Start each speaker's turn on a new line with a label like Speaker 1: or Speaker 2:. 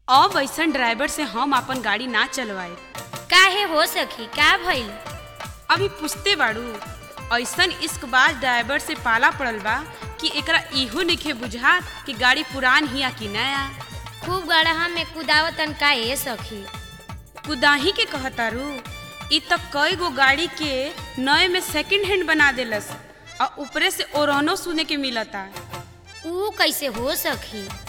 Speaker 1: अब ऐसन ड्राइवर से हम अपन गाड़ी ना चलवाए
Speaker 2: काहे हो सखी का भइल
Speaker 1: अभी पूछते बाड़ू ऐसन इश्कबाज ड्राइवर से पाला पड़ल बा कि एकरा इहो नइखे बुझा कि गाड़ी पुरान हिया कि नया
Speaker 2: खूब गड़हा में कुदावतन का ए सखी
Speaker 1: कुदाही के कहतारू इ त कई गो गाड़ी के नए में सेकंड हैंड बना देलस और ऊपरे से ओरहनो सुने के मिलता
Speaker 2: ऊ कैसे हो सखी